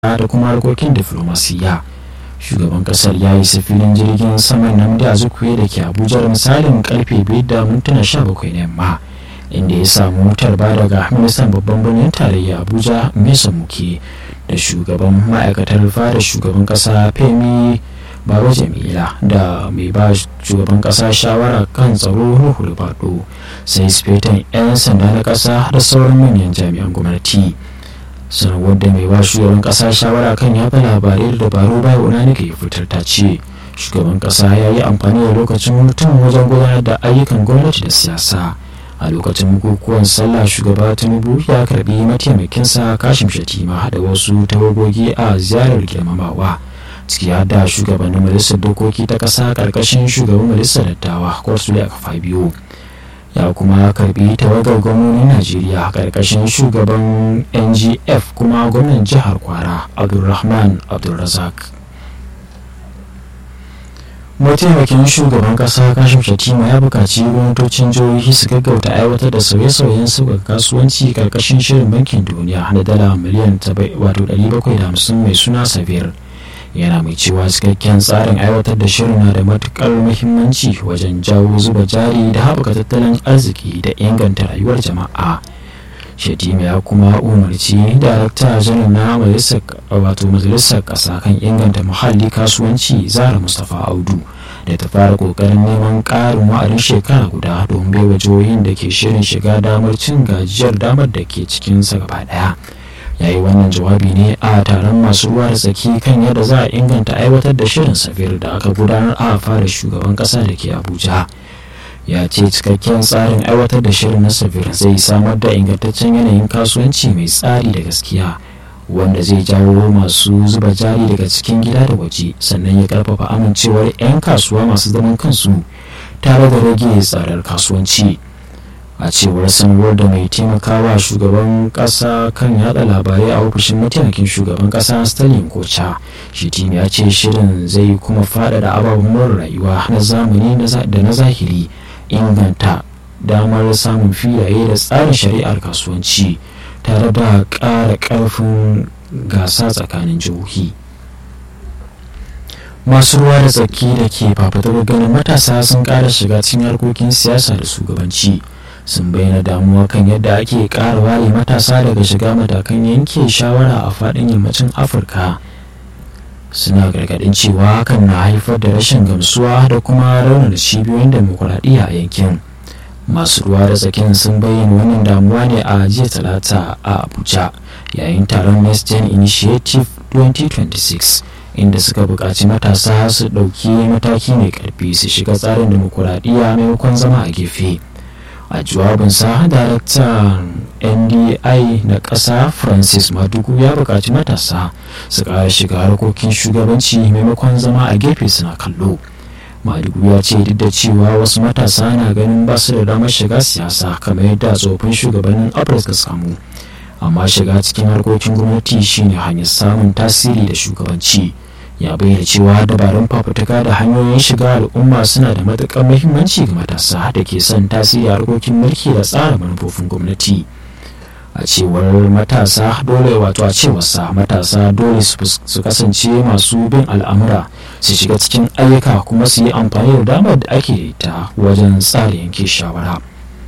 da kuma harkokin diflomasiyya shugaban kasar ya yi filin jirgin saman namdi azukwe da ke abuja da misalin karfe 5 da mintuna 17 na yamma inda ya samu wutar ba daga ministan babban birnin tarayya abuja mesa muke da shugaban ma'aikatar fara shugaban kasa femi baro jamila da mai ba shugaban kasa shawara kan tsaro ruhu rubado sai sifetan 'yan sanda na kasa da sauran manyan jami'an gwamnati sanarwar da mai ba shugaban kasa shawara kan yaɗa labarai da dabaru bai wani ya fitar ta ce shugaban kasa ya yi amfani da lokacin hutun wajen gudanar da ayyukan gwamnati da siyasa a lokacin bukukuwan sallah shugaba tinubu ya karbi mataimakinsa kashim shatima da wasu tawagogi a ziyarar girmamawa ciki da shugabannin majalisar dokoki ta kasa karkashin shugaban majalisar dattawa kwarsule a kafa biyu ya kuma karbi tawagar gwamnonin najeriya karkashin shugaban ngf kuma gwamnan jihar kwara abdulrahman abdulrazak mataimakin shugaban kasa kashim shatima ya buƙaci gwamnatocin jihohi su gaggauta aiwatar da sauye-sauyen sauƙaƙa kasuwanci karkashin shirin bankin duniya na dala miliyan 750 mai suna sabir yana mai cewa cikakken tsarin aiwatar da shirin na da matukar muhimmanci wajen jawo zuba jari da haɓaka tattalin arziki da inganta rayuwar jama'a shatima ya kuma umarci darakta janar na majalisar ƙasa kan inganta muhalli kasuwanci zara mustapha audu da ta fara ƙoƙarin neman ƙarin wa'adin shekara guda don baiwa jihohin da ke shirin shiga damar cin gajiyar damar da ke cikinsa gaba ɗaya ya yi wannan jawabi ne a taron masu ruwa da tsaki kan yadda za a inganta aiwatar da shirin safir da aka gudanar a fara shugaban kasa da ke abuja ya ce cikakken tsarin aiwatar da shirin na safir zai samar da ingantaccen yanayin kasuwanci mai tsari da gaskiya wanda zai jawo masu zuba jari daga cikin gida da waje sannan ya karfafa amincewar 'yan kasuwa masu zaman kansu tare da rage tsadar kasuwanci. a cewar sanarwar da mai taimakawa shugaban kasa kan yada labarai a ofishin mataimakin shugaban kasa stalin kocha shitim ya ce shirin zai kuma faɗaɗa ababen rayuwa na zamani da na zahiri inganta damar samun filaye da tsarin shari'ar kasuwanci tare da ƙara ƙarfin gasa tsakanin jihohi masu ruwa da tsaki da ke fafatar ganin matasa sun ƙara shiga cikin harkokin siyasa da shugabanci sun bayyana damuwa kan yadda ake ƙara ware matasa daga shiga matakan yanke shawara a faɗin yammacin afirka suna gargaɗin cewa hakan na haifar da rashin gamsuwa da kuma raunar cibiyoyin demokuraɗiyya a yankin masu ruwa da tsakin sun bayyana wannan damuwa ne a jiya talata a abuja yayin taron next gen initiative 2026 inda suka buƙaci matasa su ɗauki mataki mai ƙarfi su shiga tsarin demokuraɗiyya maimakon zama a gefe a jawabinsa daraktan ndi na ƙasa francis madugu ya buƙaci matasa su ƙara shiga harkokin shugabanci maimakon zama a gefe suna kallo madugu ya ce duk da cewa wasu matasa na ganin ba su da damar shiga siyasa kamar yadda tsofin shugabannin afirka samu amma shiga cikin harkokin gwamnati shine hanyar samun tasiri da shugabanci ya bayyana cewa dabarun fafutuka da hanyoyin shiga al'umma suna da matuƙar muhimmanci ga matasa da ke son tasiri a harkokin mulki da tsara manufofin gwamnati a cewar matasa dole wato a cewarsa matasa dole su kasance masu bin al'amura su shiga cikin ayyuka kuma su yi amfani da damar da ake da ita wajen tsara yanke shawara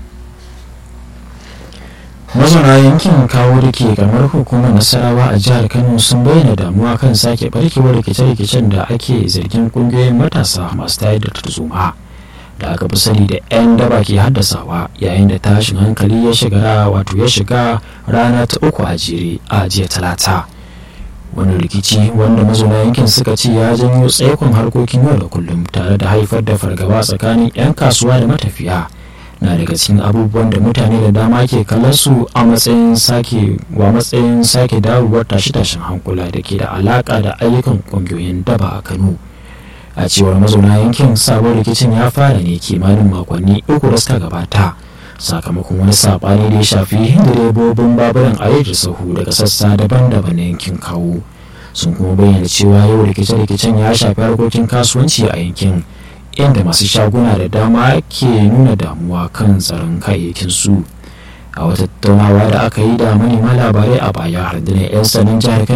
mazauna yankin kawo da ke kamar hukumar nasarawa a jihar kano sun bayyana damuwa kan sake barkewar rikice-rikicen da ake zargin kungiyoyin matasa masu tayar da tarzoma da aka fi sani da 'yan daba ke haddasawa yayin da tashin hankali ya shiga wato ya shiga rana ta uku a jere a jiya talata wani rikici wanda mazauna yankin suka ce ya janyo tsaikon harkokin yau da kullum tare da haifar da fargaba tsakanin 'yan kasuwa da matafiya na daga cikin abubuwan da mutane da dama ke kallon su a matsayin sake wa matsayin sake dawowar tashe-tashen hankula da ke da alaka da ayyukan kungiyoyin daba a kano a cewar mazauna yankin sabon rikicin ya fara ne kimanin makonni uku da suka gabata sakamakon wani sabani da ya shafi direbobin baburan a da sahu daga sassa daban-daban na yankin kawo sun kuma bayyana cewa yau rikice-rikicen ya shafi harkokin kasuwanci a yankin inda masu shaguna da dama ke nuna damuwa kan tsaron kayayyakin su a wata tattaunawa da aka yi da manema labarai a baya rundunar 'yan sanin jihar